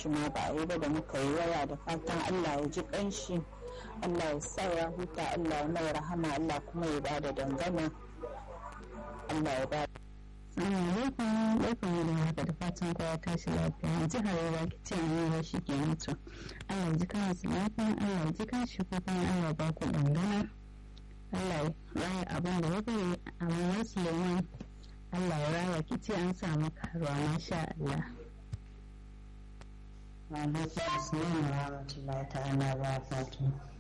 shi ma ba a yi ba da muka yi waya da fatan allah ya ji kanshi allah ya sa ya huta allah ya mai rahama allah kuma ya bada dangana allah ya bada alaikum barkan da haka da fatan kowa tashi lafiya yanzu harewa ki ce an yi shi ke mutu allah ya ji kansu lafiya allah ya ji kanshi ko kuma allah ba ku dangana allah ya raya abin da ya bari a mamar suleiman allah ya raya ki ce an samu karuwa masha allah alaikum assalam wa rahmatullahi ta'ala wa barakatuh